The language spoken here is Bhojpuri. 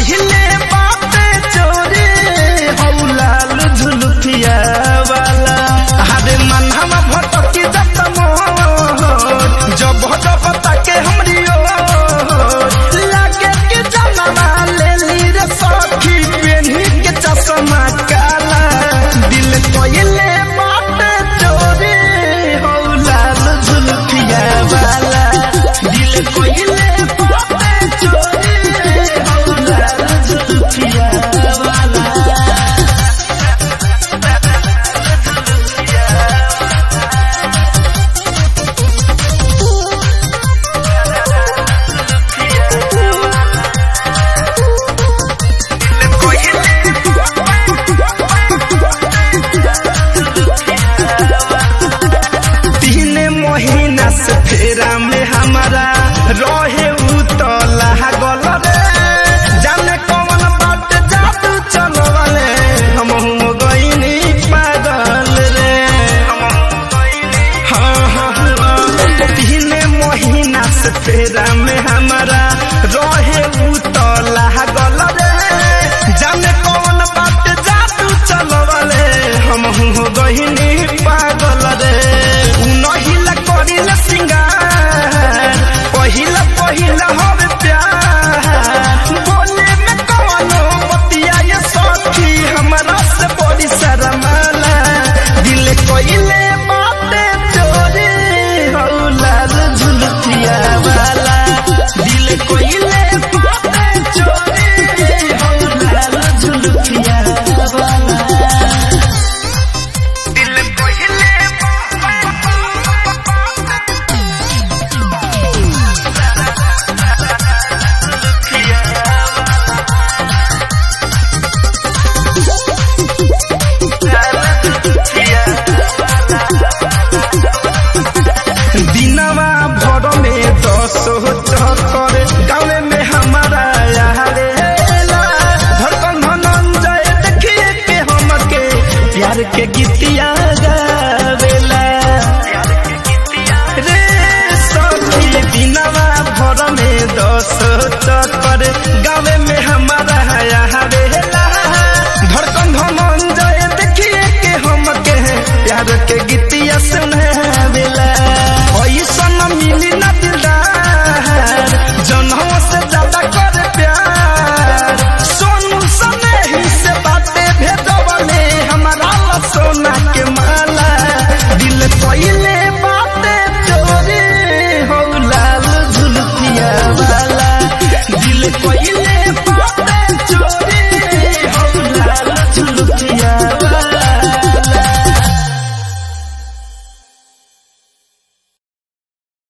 कहिले बाते चोरी हौ लाल झुलुठिया वाला हरे मनहवा भटकी जत मोर जब जब ताके हमरी ओर लागे के जनवा लेली रे सखी पेन्ही के चश्मा काला दिल कहिले बाते चोरी हौ लाल झुलुठिया वाला दिल कहिले बाते चोरी हौ लाल झुलुठिया वाला तीन महीना से फेरा में हमारा रहे उ तो लागल रे जाने कौन बात जादू चलवले हम हो गईनी पागल रे हाँ हाँ हाँ तीन महीना से फेरा में हमारा रहे उ तो लागल रे जाने कौन बात जादू चलवले हम हो गईनी पागल रे उ नहिला करिला सिंगार पहिला पहिला हवे प्यार बोले में कवनो बतिया ये सखी हमरा से बड़ी शरमाला दिल कोइले बाते चोरी हौ लाल झुलुठिया वाला दिल कोइले बाते चोरी हौ लाल झुलुठिया वाला दिल कोइले दिनवा भर में दस चक्कर गाँव में हमारा यारे धड़कन धनंजय देखिए के हमके प्यार के गीत